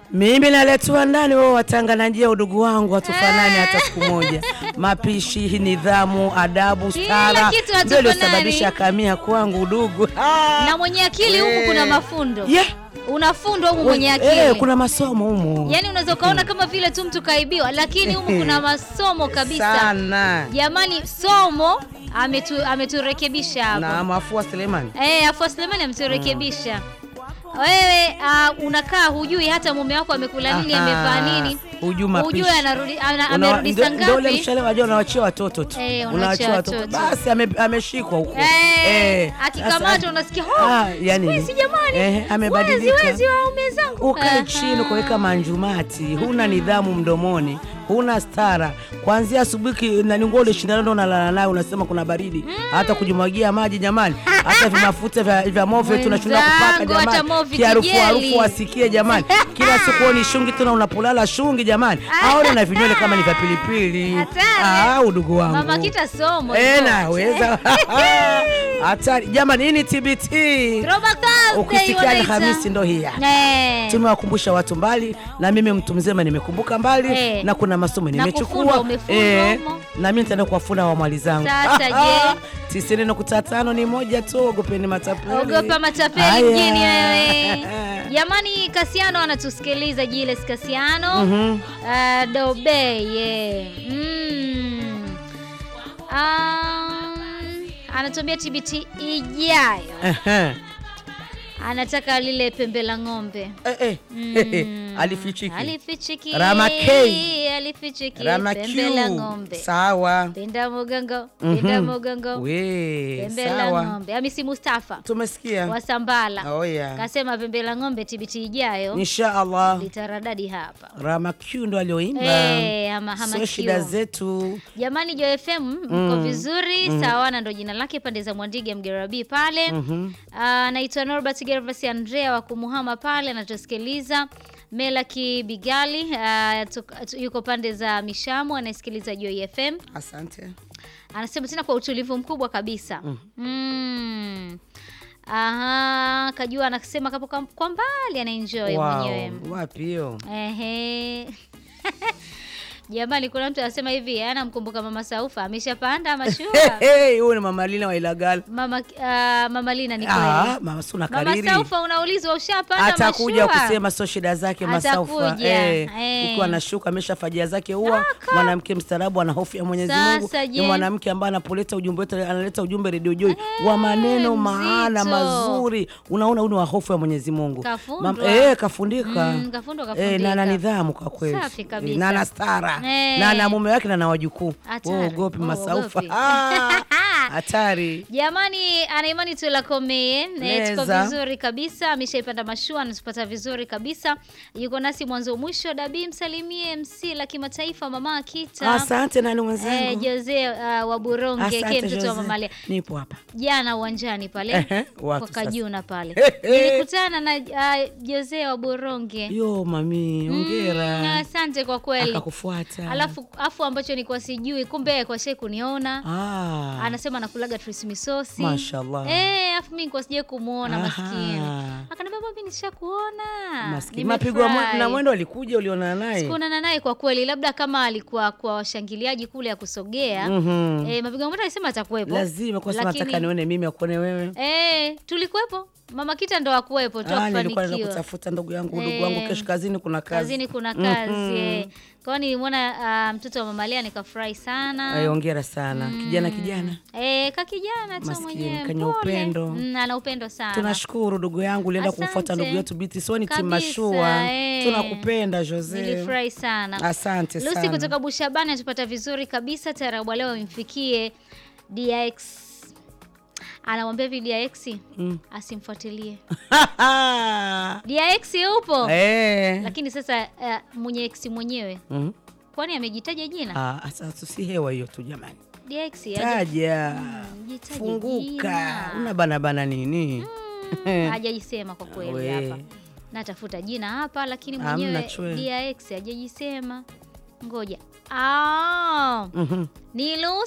Mimi naletwa ndani, wao watanga njia, udugu wangu hatufanani hata siku moja. Mapishi, nidhamu, adabu, Kila stara kitu ndio hatufanani. iliyosababisha kamia kwangu udugu. Ah! na mwenye akili huku kuna mafundo Yeah. unafundwa humu mwenye Eh, akili kuna masomo humu yaani unaweza ukaona kama vile tu mtu kaibiwa lakini humu kuna masomo kabisa sana jamani somo ametu, ameturekebisha hapo na mafua Selemani. Eh, Afua Sulemani ameturekebisha. Wewe uh, unakaa hujui hata mume wako amekula nini, Aha, amevaa nini, hujui mapishi. hujui anarudi ana, Una- amerudi ndo- saa ndo ule ngapi. mshale wajua unawachia watoto tu. Eh, Unawachia unawachia watoto. watoto. Basi ame- ameshikwa huko. Eh, sasa- akikamatwa unasikia Ah, oh, yani- siku hizi jamani, eh, amebadilika. wezi wezi waume zangu. ukae Aha. chini kuweka manjumati, huna nidhamu mdomoni, huna stara. Kuanzia asubuhi ki- nani nguo ulishindana ndo unalala nayo, unasema kuna baridi, hata kujimwagia maji jamani, hata vimafuta vya, vya movie tunashinda kupaka Mwenzangu, hata jamani, movie kiharufu kijeli. harufu asikie jamani, kila siku wewe ni shungi tena unapolala shungi jamani, aone na vinywele kama ni vya pilipili. Hatari. Ah, udugu wangu Mama kita somo. Eh, hivyo. naweza hatari jamani, hii ni TBT. Throwback Thursday Ukisikia wanaita. Alhamisi ndo hii Eh. tumewakumbusha watu mbali, na mimi mtu mzima nimekumbuka mbali Eh. na kuna masomo Na nimechukua kufundwa, umefundwa humo. na mimi nitaenda kuwafuna wamwali zangu. Sasa je? tisini nukta tano ni moja tu, ogopeni matapeli. Ogopa matapeli Haya. mjini wewe. Jamani, Kasiano anatusikiliza Jiles Kasiano. Mhm. Ah, Dobe ye. Mm. Um, anatuambia TBT ijayo Ehe. anataka lile pembe la ng'ombe. Eh, eh. Mm. Alifichiki. Alifichiki. Rama K. Alifichiki Rama pembe la Q. ng'ombe. Sawa. Penda mugongo, penda Mhm. mugongo. We, Pembe la sawa. ng'ombe. Hamisi Mustafa Tumesikia. wa Sambala. Oh, yeah. Kasema pembe la ng'ombe TBT ijayo Insha Allah. litaradadi hapa. Rama Q ndo alioimba. Eh, ama hama Sio Q. shida zetu. Jamani Jo FM mko vizuri sawa, na ndo jina lake pande za Mwandige Mgerabi pale. Mhm. Ah, Naitwa Norbert Gervas Andrea wa Kumuhama pale anatusikiliza. Melaki Bigali ah, tuk- tu- yuko pande za Mishamu anasikiliza Joy FM. Asante. Anasema tena kwa utulivu mkubwa kabisa. Mm. Aha, kajua anasema kapo kwa- kwa mbali anaenjoy mwenyewe. Wow. Wapi hiyo? Ehe. Jamani, kuna mtu anasema hivi, anamkumbuka mama Saufa ameshapanda mashua. Hey, huyu ni mama Lina wa Ilagal. Mama ah, mama Lina ni kweli. Ah, mama Suna Mama kariri. Saufa unaulizwa ushapanda Atakuja mashua? kusema sio shida zake Masaufa. Atakuja, Eh, eh. ukiwa anashuka amesha fajia zake huwa Kaka. mwanamke mstaarabu ana hofu ya Mwenyezi Mungu. Sasa Ni je? mwanamke ambaye anapoleta ujumbe wetu analeta ujumbe Radio Joy wa maneno maana mzito. mazuri. Unaona huyu ni wa hofu ya Mwenyezi Mungu. Kafundwa. Mam- eh, kafundika. Mm, kafundwa, Eh, kafundika. na ana nidhamu kwa kweli. Safi kabisa. Eh, na ana stara. Eh. Na ana mume wake na ana wajukuu. Hatari. Wewe Ugopi Oh, Masaufa. ugopi. Ah, Hatari. Jamani, anaimani tulakomee Eh, tuko Neza. vizuri kabisa, ameshaipanda mashua, anatupata vizuri kabisa, yuko nasi mwanzo mwisho. Dabi, msalimie MC la kimataifa mama Akita Asante nani eh, mwenzangu. Jose uh, wa Buronge Asante, ke mtoto wa Jose. mamalia Nipo hapa. jana uwanjani pale Ehe, kwa wapi sasa? Kajuna pale Ehe. nilikutana na uh, Jose wa Buronge. Yo mami, Mm, hongera. asante kwa kweli. Akakufuata. Alafu afu ambacho nilikuwa sijui, kumbe kwa shei kuniona ah. anasema nakulaga trismisosi Mashallah. Eh, afu mimi nilikuwa sijai kumuona Aha. maskini. Akaniambia mimi nishakuona. Maskini. Mapigo ya mwe- na mwendo alikuja ulionana naye. Sikuonana naye kwa kweli, labda kama alikuwa kwa washangiliaji kule ya kusogea. Mhm. Eh, mapigo ya mwendo alisema atakuwepo. Lazima kwa sababu Lakini- nataka nione mimi akuone wewe. Eh, tulikuwepo. Mama Kita ndo akuwepo tu Ah, nilikuwa naenda akufanikiwa. kutafuta ndugu yangu, ndugu Eh, wangu kesho kazini kuna kazi. Kazini kuna kazi. eh. Kwa hiyo nilimwona ah, mtoto wa Mama Lea nikafurahi sana. Ay, hongera sana. Kijana kijana. Eh, ka kijana tu Maskini, mwenyewe. kanya mpole. upendo. Mm, ana upendo sana. Tunashukuru ndugu yangu ulienda Asante. kumfuata ndugu yetu Biti Soni Kabisa, Timashua. eh. Tunakupenda Jose. Nilifurahi sana. Asante Lucy sana. kutoka Bushabani atupata vizuri kabisa. Tarabu leo imfikie DX. Anamwambia hivi DX Mm. asimfuatilie. DX yupo. Eh. Lakini sasa uh, mwenye X mwenyewe Mhm. kwani amejitaja jina? Ah, sasa si hewa hiyo tu jamani. DX haja- Taja. jitaje Funguka. jina. Una bana bana nini? Mm, hajajisema kwa kweli We. hapa. Natafuta jina hapa lakini Hamna mwenyewe chwe. DX hajajisema. Ngoja. Ah, Mhm. ni Lucy